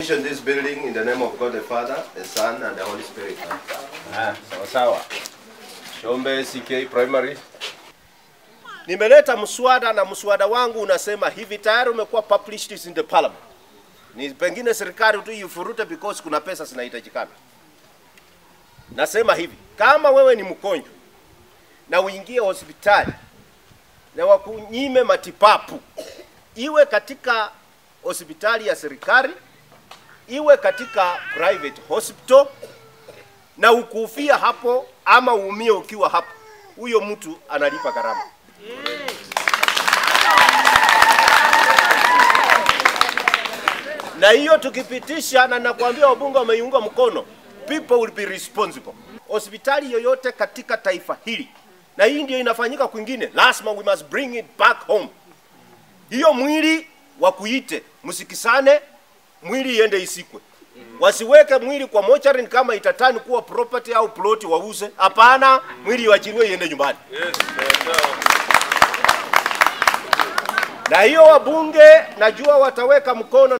Commission this building in the name of God the Father, the Son, and the Holy Spirit. Ah, sawa sawa. Shombe CK Primary. Nimeleta mswada na mswada wangu unasema hivi, tayari umekuwa published in the parliament. Ni pengine serikali tu ifurute because kuna pesa zinahitajikana. Nasema hivi, kama wewe ni mgonjwa na uingie hospitali na wakunyime matibabu, iwe katika hospitali ya serikali, iwe katika private hospital, na ukufia hapo ama uumie ukiwa hapo, huyo mtu analipa gharama. na hiyo tukipitisha, na nakwambia wabunge wameiunga mkono, people will be responsible. Hospitali yoyote katika taifa hili, na hii ndio inafanyika kwingine, lazima we must bring it back home. Hiyo mwili wakuite, msikisane, mwili iende isikwe. Wasiweke mwili kwa mochari kama itatani kuwa property au ploti wauze. Hapana, mwili iwachiliwe iende nyumbani. Na hiyo wabunge najua wataweka mkono